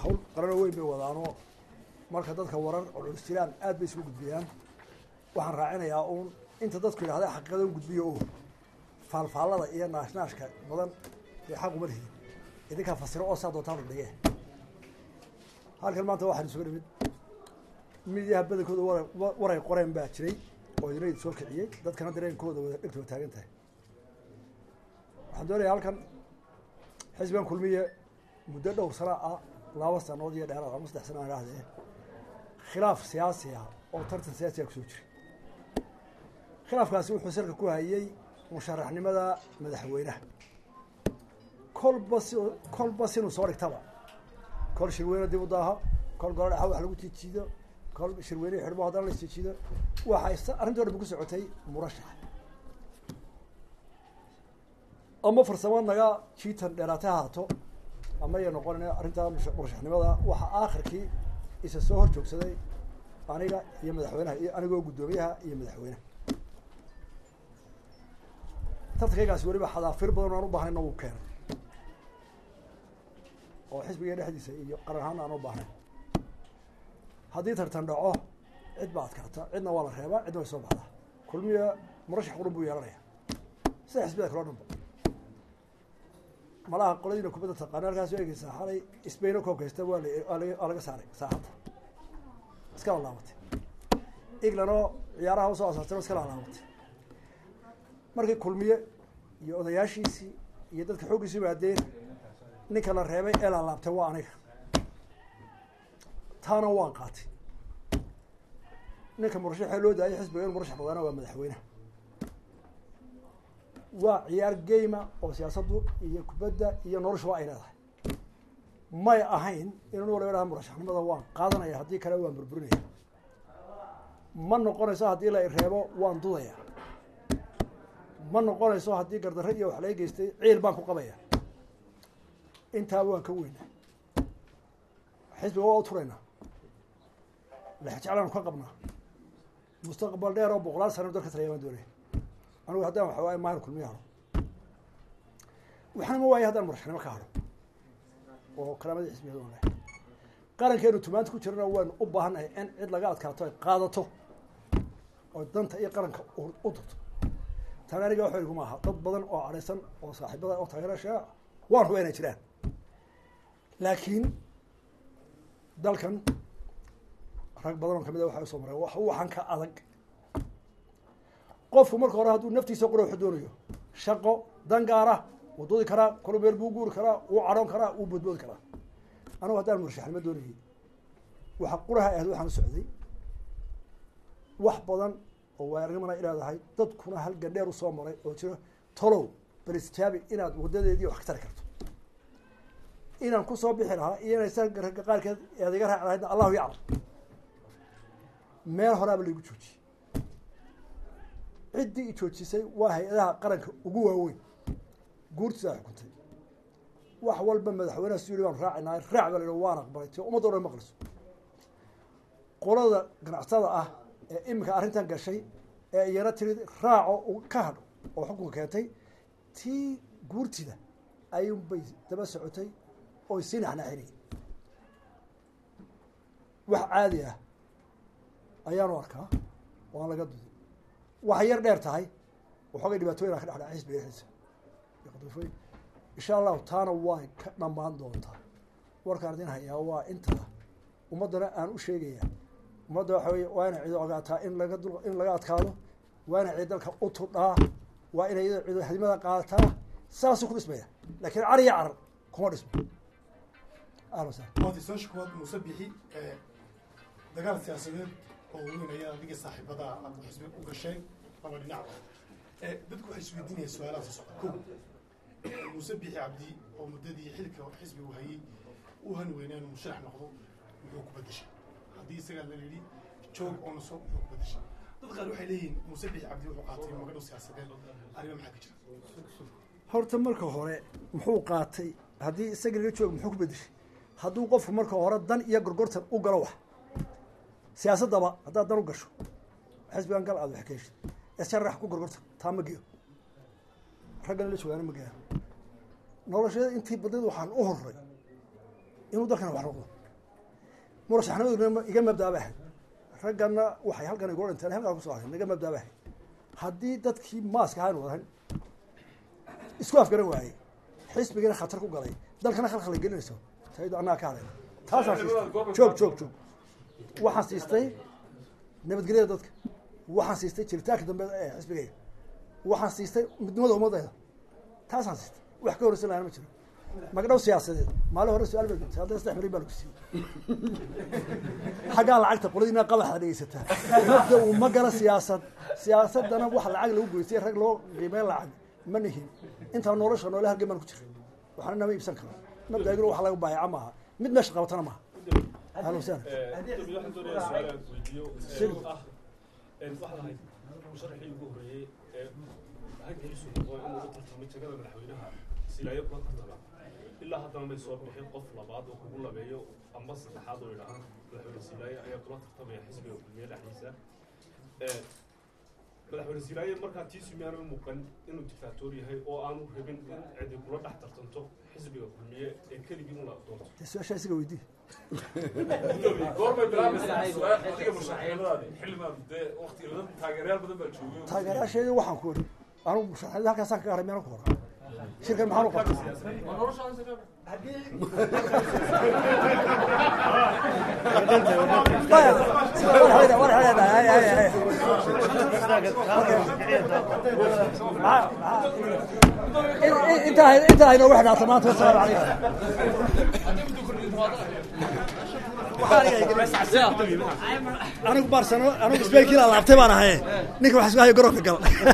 hawl qarano weyn bay wadaanoo marka dadka warar culus jiraan aad bay isugu gudbiyaan waxaan raacinayaa uun inta dadku yidhahda xaqiiqada un gudbiyo o faalfaallada iyo naashnaashka badan dee xaq uma lihiin idinkaa fasiro oo saa doontaan u dhige halkan maanta waxaan isugu nimid midiyaha badankooda wara waray qoreen baa jiray oo idina idi soo kiciyey dadkana dareenkooda wada dhegta wa taagan tahay waxaan doonayaa halkan xisbigan kulmiye muddo dhowr sana ah laba sanood iyo dheeraad ama saddex sana aan idhahdee khilaaf siyaasi ah oo tartan siyaasiga kusoo jiray khilaafkaasi wuxuu salka ku hayey musharaxnimada madaxweynaha kolba si kolba sinuu soo dhigtaba kol shirweyne dib u daaho kol golo dhexa wax lagu jiijiido kol shirweyne xidhmo haddana la isjiijiido waxay arrinto dhan ba ku socotay murashax ama farsamo naga jiitan dheeraatay haato ama ya noqon arrintaa murashaxnimada waxaa aakhirkii isa soo hor joogsaday aniga iyo madaxweynaha iyo anigoo guddoomiyaha iyo madaxweynaha tartankaygaasi weliba xadaafir badan aan u baahnayn wuu keenay oo xisbiga dhexdiisa iyo qaran ahaan aan u baahnayn haddii tartan dhaco cid baa adkaata cidna waa la reebaa cidna way soo baxdaa kulmiya murashax qurun buu yeelanaya sida xisbiyada kaloo dhan ba malaha qoladiina kubadda taqaana halkaas eegeysaa xalay sbaino koobkaysta waa la waa laga saaray saaxadda iska laalaabatay englandoo ciyaaraha usoo asaartay iska laalaabatay markii kulmiye iyo odayaashiisii iyo dadka xooggiisu yimaadeen ninka la reebay ee laalaabtay waa aniga taana waan qaatay ninka murashaxee loo daayay xisbiga inu murashax noqdaana waa madaxweyneha waa ciyaar geyma oo siyaasaddu iyo kubadda iyo noloshu waa ay leedahay may ahayn inuu waliba dhaha murashaxnimada waan qaadanaya haddii kale waan burburinaya ma noqonayso haddii la reebo waan dudaya ma noqonayso haddii gardarre iyo wax laga geystay ciil baan ku qabaya intaa waan ka weyna xisbiga waa u turaynaa lexjeclaanu ka qabnaa mustaqbal dheer oo boqolaal sana dalka talaya baan doonaya anigu haddaan waxa waaye mahar kulmiya haro waxna ma waayo haddaan murashaxnimo ka haro oo kalaamadii xisbiyada on lahay qarankeenu tumaanta ku jirana waynu u baahannahay in cid laga adkaato ay qaadato oo danta iyo qaranka u dirto tan aniga wax iguma aha dad badan oo cadhaysan oo saaxiibada oo taageerasha waan ruba inay jiraan laakiin dalkan rag badan oo kamid a waxay usoo mareen wax waxan ka adag qofku marka hore hadduu naftiisa qura waxu doonayo shaqo dan gaara wuu dudi karaa kolu meel buu guuri karaa wuu cadhoon karaa wuu boodboodi karaa anugu haddaan murashaxnimo doonayay waxa quraha ahayd waxaan u socday wax badan oo waaarnimana ileedahay dadkuna hal gandheer usoo maray oo jiro tolow bal istijaabi inaad wadadeedii wax ka tari karto inaan kusoo bixi lahaa iyo inay sa ragga qaarkeed ead iga raaci lahaydna allahu yaclam meel horaaba laigu joojiyey ciddii i joojisay waa hay-adaha qaranka ugu waaweyn guurtiisaa xukuntay wax walba madaxweynaha su yiri baanu raacinaa raac baa la yidhi waan aqbalay ti ummadda o dhan maqliso qolada ganacsatada ah ee iminka arrintan gashay ee iyana tiri raaco ka hadho oo xukunka keentay tii guurtida ayuun bay daba socotay oy sii naxnaaxinay wax caadi ah ayaanu arkaa waan laga duday waxay yar dheer tahay waxoogay dhibaatooyin a ka dhexdhaca xisbiga dhexdiisa qadufooyin insha allahu taana way ka dhammaan doontaa warkaan idin hayaa waa intaa ummaddana aan u sheegayaa ummadda waxa wey waa inay cido ogaataa in laga dul in laga adkaado waa inay cid dalka u tudhaa waa inay cido hadimada qaadataa saasuu ku dhismaya lakiin car iyo carar kuma dhismo ahlan wasahlan waati soo shakwaad muuse bixi dagaal siyaasadeed oo weyn ayaa adiga saaxiibada aad xisbi u gasheen laba dhinacba dadku waxay isweydiinayaan su-aalaha soo socda ko muuse bixi cabdi oo muddadii xilka xisbigu hayay u hani weynaa inuu musharax noqdo muxuu ku bedeshay haddii isagaa la yidhi joog oo naso muxuu ku bedeshay dad qaar waxay leeyihiin muuse bixi cabdi wuxuu qaatay magadhow siyaasadeed arrimo maxaa ka jira horta marka hore muxuu qaatay haddii isaga laga jooga muxuu ku bedeshay hadduu qofku marka hore dan iyo gorgortan u galo wax siyaasaddaba haddaad dan u gasho xisbigan gal aad wax ka heshid isharax ku gorgortan taa ma geyo raggana la joogaana ma geeyaan nolosheeda intii badneed waxaan u horay inuu dalkana wax noqdo murashaxnimaduna iga mabdaaba ahayd raggana waxay halkan igula dhinteen halkaa kusoo hayn naga mabdaaba ahayd haddii dadkii maaska ahaan wadahan isku afgaran waayey xisbigana khatar ku galay dalkana khalkhal gelinayso saydo annaga ka hadayna taasaan siistay joog joog joog waxaan siistay nabadgelyada dadka waxaan siistay jiritaanka dambe ee xisbigayga waxaan siistay midnimada ummadayda taasaan siistay wax ka horeysan lahana ma jiro magdhow siyaasadeed maalin hore su-aal baa gudisay haddana saddex milyan baa lagu siiyey xaggaa lacagta qoladiina qabaxda dhegeysataa mabda uu ma gala siyaasad siyaasadana wax lacag lagu goystay rag loo qiimeyn lacag ma nihin intaa nolosha noole halgan baan ku jiray waxna nama iibsan karo mabdaagina wax laga baayaca maaha mid meesha qabatana maaha ahlan wasahlan waxaan doonayaa su-aal aan weydiiyo ee ah waxaad ahayd musharaxii ugu horreeyey ee hankiisu noqdo inuu u tartamay jagada madaxweynaha silaayo kula tartama ilaa haddana may soo bixin qof labaad oo kugu labeeyo amba saddexaad oo idhaha madaxweyne silaayo ayaa kula tartamaya xisbiga kulmiye dhexdiisa madaxweyne silaayo markaa tiisu miyaanu u muuqan inuu dictaatoor yahay oo aanu rabin in cidi kula dhex tartanto xisbiga kulmiye ee keligii ula doonto dee su-aashaa isiga weydii goormay bilaabaysaa su-aal adiga musharaxnimadaadi xildhibaan dee waqti badan taageerayaal badan baa joogay taageerayaasheedi waxaan ku ori anugu musharaxnimada halkaasaan ka garay miyaan ku hora shirkan maxaan u qabtay intaa inoogu xidhaata maanta wasalaamu calaykum anigu barsano anigu isbeelkiila laabtay baan ahaye ninka wax isku hayo garoonka gal